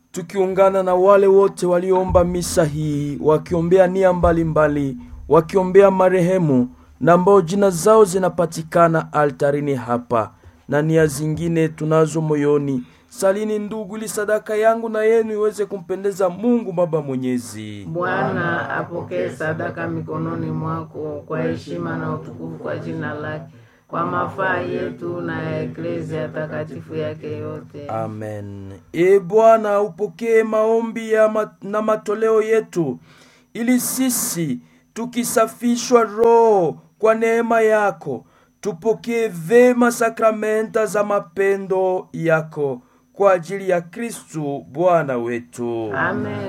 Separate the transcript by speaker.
Speaker 1: tukiungana na wale wote walioomba misa hii wakiombea nia mbalimbali, wakiombea marehemu na ambao jina zao zinapatikana altarini hapa na nia zingine tunazo moyoni. Salini ndugu, ili sadaka yangu na yenu iweze kumpendeza Mungu Baba Mwenyezi.
Speaker 2: Bwana apokee sadaka mikononi mwako kwa heshima na utukufu kwa jina lake, kwa mafaa yetu na ya eklezia takatifu yake yote.
Speaker 1: Amen. E Bwana, upokee maombi ya ma na matoleo yetu, ili sisi tukisafishwa roho kwa neema yako tupokee vema sakramenta za mapendo yako kwa ajili ya Kristu Bwana wetu.
Speaker 2: Amen.